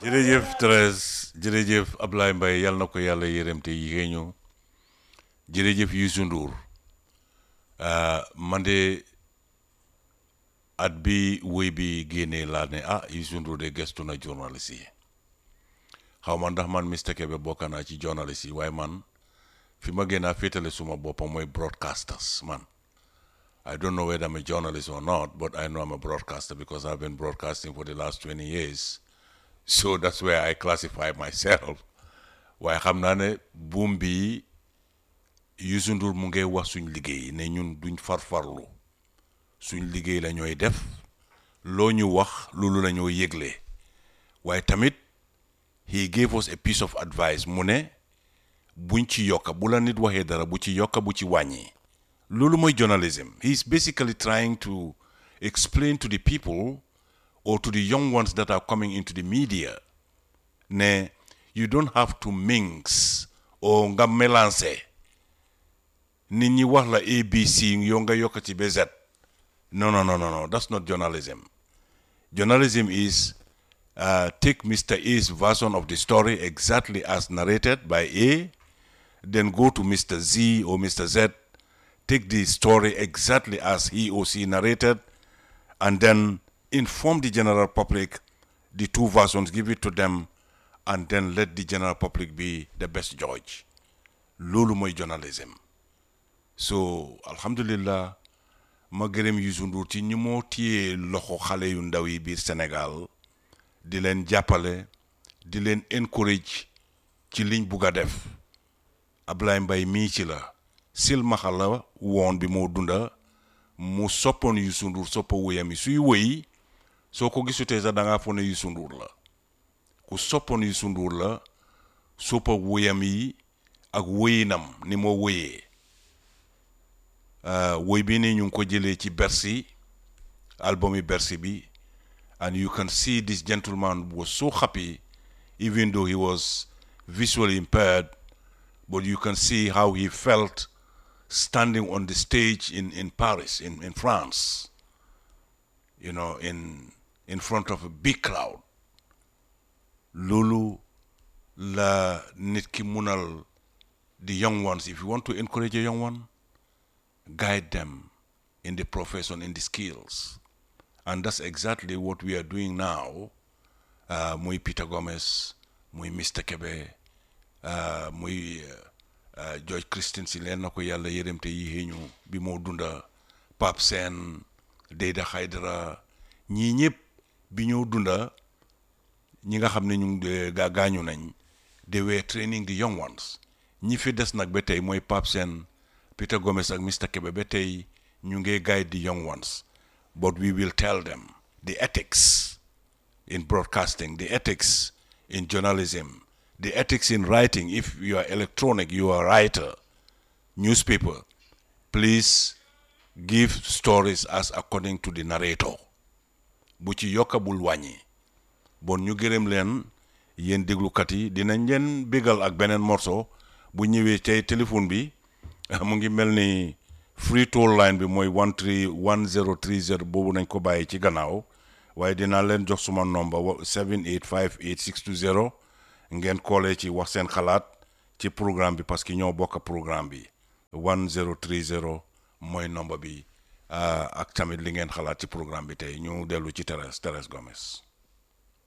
jërëjëf Thérèse jërëjëf Ablaye Mbaye yal na ko yàlla yërëm te yéexee ñu jërëjëf Youssou Ndour man de at bi woy bi génnee laa ne ah Youssou Ndour de gestu na journaliste yi xaw ma ndax man Mr Kebe bokk naa ci journaliste yi waaye man fi ma gën a féetale suma boppam mooy broadcasters man I don't know whether I'm a journalist or not but I know I'm a broadcaster because I've been broadcasting for the last 20 years so that's where I classify myself waaye xam naa ne buum bi Youssou Ndour mu ngi wax suñ liggéey ne ñun duñ farfarlu suñ liggéey la ñooy def loo ñu wax loolu la ñoo yëgle waaye tamit he gave us a piece of advice mu ne buñ ci yokka bu la nit waxee dara bu ci yokka bu ci wàññi loolu mooy journalism he is basically trying to explain to the people or to the young ones that are coming into the media ne you don't have to mix or nga mélanger nit ñi wax la ABC yow nga yokk ci ba Z no no no no no that's not journalism journalism is uh, take Mr. A's version of the story exactly as narrated by A then go to Mr. Z or Mr. Z take the story exactly as he or she narrated and then inform the general public the two versions give it to them and then let the general public be the best judge loolu mooy journalism so alhamdulillah ma gërëm Youssou Ndour ci ñi moo téye loxo xale yu ndaw yi biir Sénégal di leen jàppale di leen encourage ci liñ bugg a def Ablaye Mbaye mii ci la silmaxa la woon bi moo dunda mu soppoon Youssou Ndour soppa wóyam yi suy wëy soo ko gisutee sax da ngaa foog ne Youssou Ndour la ku soppoon Youssou Ndour la soppa wóyam yi ak wóyinam ni moo wóyee woy bi ni ñu ngi ko jëlee ci Bercy album yi Bercy bi and you can see this gentleman was so happy even though he was visually impaired but you can see how he felt standing on the stage in, in Paris, in, in France, you know, in, in front of a big crowd. Lulu la nit ki munal the young ones. If you want to encourage a young one, guide them in the profession, in the skills. And that's exactly what we are doing now. Uh, muy Peter Gomez, muy Mr. Kebe, uh, muy uh, George Christensen leen na ko yàlla yërëm te yi ñu bi moo dunda Pape Sène Deyda Haydara ñii ñëpp bi ñoo dunda ñi nga xam ne ñu gaa gaañu nañ they were training the young ones ñi fi des nag ba tey mooy Pape Sène Peter Gomez ak Mr Kebe ba tey ñu ngi guide the young ones but we will tell them the ethics in broadcasting the ethics in journalism the ethics in writing if you are electronic you are a writer newspaper please give stories as according to the narrator bu ci yokka bul wàññi bon ñu gërëm leen yéen déglukat yi dinañ leen bégal ak beneen morceau bu ñëwee tey téléphone bi mu ngi mel ni free toll line bi mooy one three one zero three zero boobu nañ ko bàyyi ci gannaaw waaye dinaa leen jox suma nomba 7858 620 ngeen koolee ci wax seen xalaat ci programme bi parce que ñoo bokk programme bi 1030 mooy nomba bi ak tamit li ngeen xalaat ci programme bi tey ñu dellu ci Thérèse Thérèse Gomes